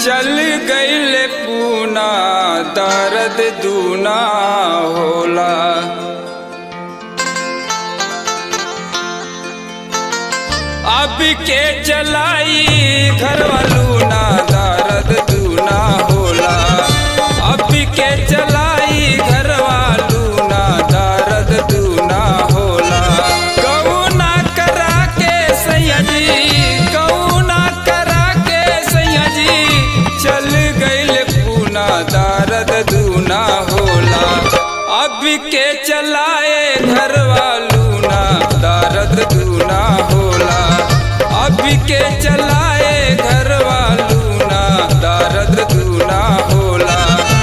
चल गईल पूना दर्द दूना होला अब के चलाई घर वालू ना दर्द दूना होला अब के चलाई घर वालू ना दर्द दूना होला कौना करा के सैयदी कौना करा के सैयदी चल गईल पूना दर्द दूना होला अब के चलाए घर वालू ना दर्द दूना होला अब के चलाए घर वालू ना दर्द दूना होला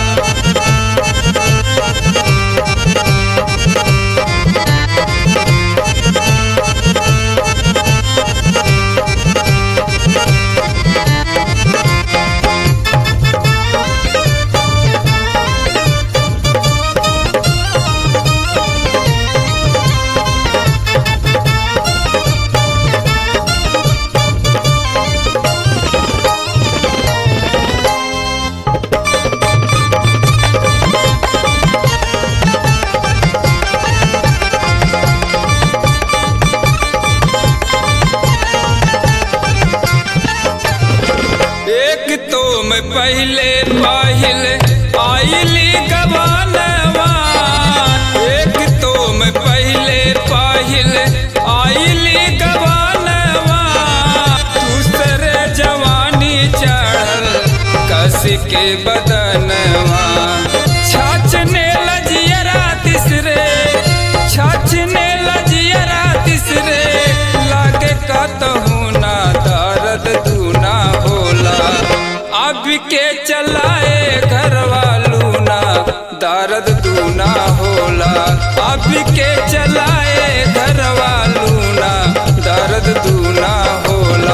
एक तो मैं पहले पाहिल आइली गवानवा एक तो मैं पहले पाहिल आइली गवानवा दूसरे जवानी चढ़ल कस के बदनवा छाछने लजियरा तिसरे छाछने लजियरा तिसरे लागे कतहू ना दर्द दूना होला अब के चलाए घर वालू ना दर्द दूना होला अब के चलाए घर वालू ना दर्द दूना होला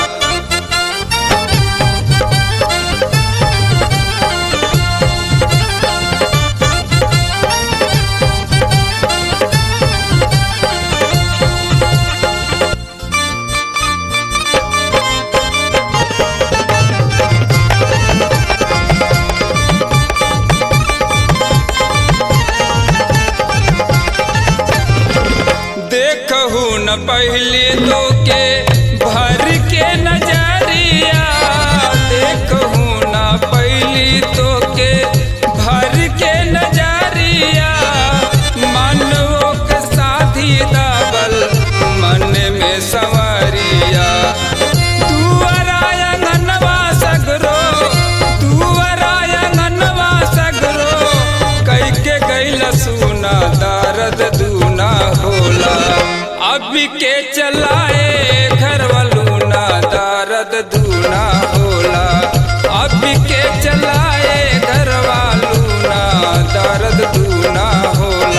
देखहू न पहले तो के भर के नजरिया देखहू न पहली तो के भर के नजरिया मनवो के साथी दाबल मन में संवरिया तुअराया ननवा सगरो तुअराया ननवा सगरो कई के गैल सुना दर्द दूना होला अब के चलाए घर वालू ना दर्द दूना होला अब के चलाए घर वालू ना दर्द दूना होला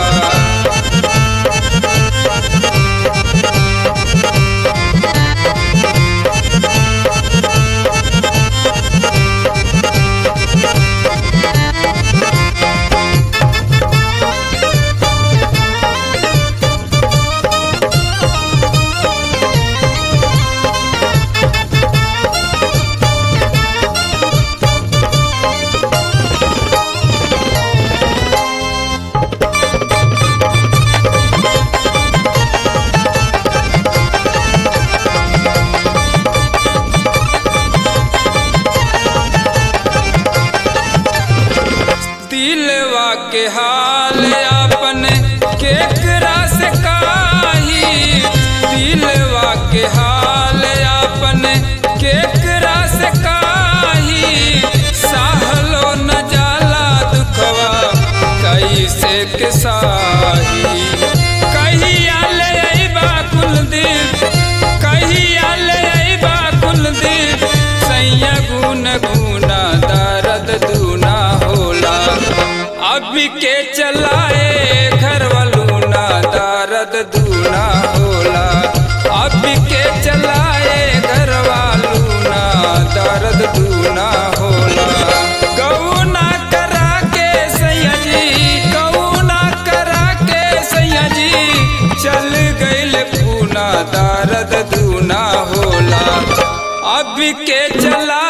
दिलवा के हाल अपन केकरा से काही दिलवा के हाल अपन केकरा से काही सहलो न जाला दुखवा कैसे के साही कहिया ले अइबा कुलदीप कहिया ले अइबा कुलदीप सैया गुन गुना दर्द दूना होला अब के चलाए घर वालू ना दर्द दूना होला अब के चलाए घर वालू ना दर्द दूना होला कौना करा के सैया जी कौना करा के सैया जी चल गईल पूना दर्द दूना होला अब के चला